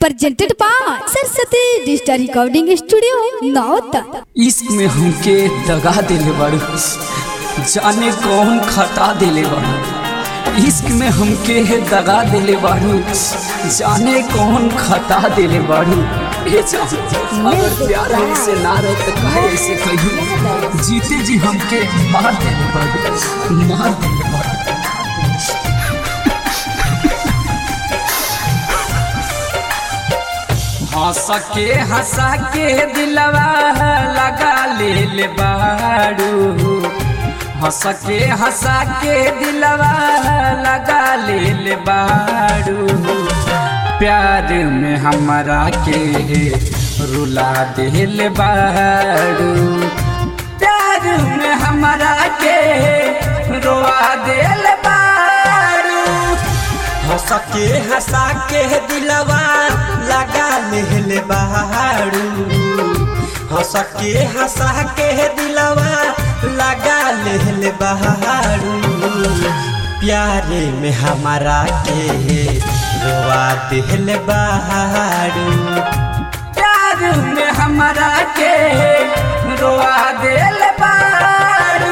presented by Saraswati Digital Recording Studio, Nauta. इश्क में हमके दगा दिले बाड़ू जाने कौन खता दिले बाड़ू इश्क में हमके दगा दिले बाड़ू जाने कौन खता दिले बाड़ू ए जान अगर प्यार हमसे ना रहे तो काहे ऐसे कही जीते जी हमके मार दिले बाड़ू मार दिले बाड़ू हंस के हंसा के दिलवा लगा ले ले बाड़ू हंस के हंसा के दिलवा लगा ले ले बाड़ू प्यार में हमारा के रुला दिल बाड़ू प्यार में हमारा के रोआ दिल बाड़ू हंस के हंसा के दिलवा लगा लेले बहारू हंस के हंसा के दिलवा लगा लेले बहारू प्यारे में हमारा के रोवा दिल बहारू प्यार में हमारा के रोआ दिल बारू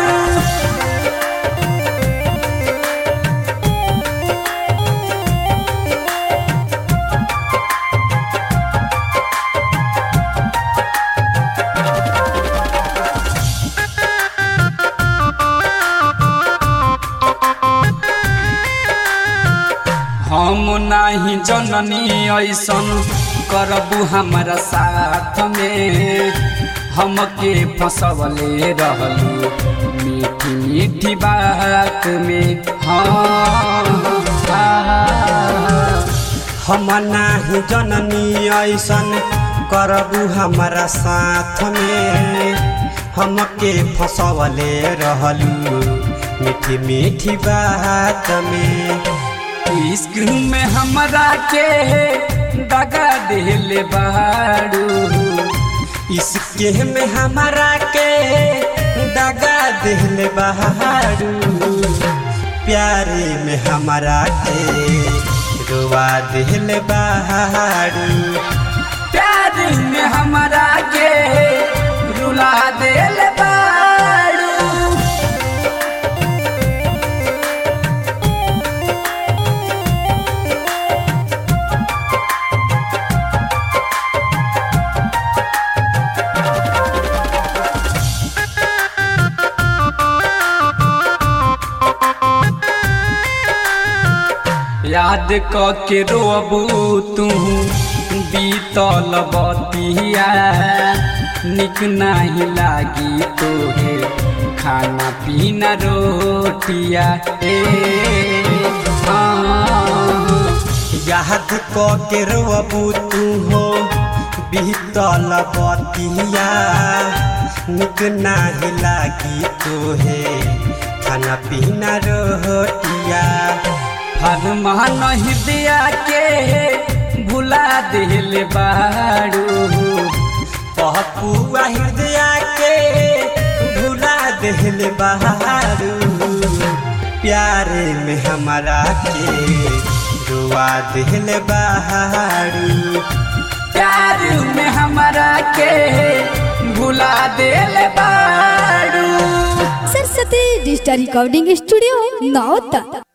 हम नाही जननी ऐसन करबू हमारा साथ में हमके फसवले रहलू मीठी मीठी बात में हाँ हाँ, हम नाही जननी ऐसन करबू हमारा साथ में हमके फसवले रहलू मीठी मीठी बात में इश्क में हमरा के दगा दिल बाड़ू इसके में हमारा के दगा दिल बहारू प्यारे में हमारा के रुआ दिल बहारू प्यार में हमरा के रुला दिल बाड़ू याद क के रोबू तू बीतल बतिया निक नहीं लागी तोहे खाना पीना रोटिया ए हाँ याद क के रोबू तू हो बीतल बतिया निक नाही लागी तोहे खाना पीना रोटिया फरमान हृदय के भुला दिल बाड़ू पहुआ हृदय के भुला दिल बहारू प्यारे में हमारा के रुआ दिल बहारू प्यार में हमरा के भुला दिल बाड़ू Saraswati Digital Recording Studio, Nauta.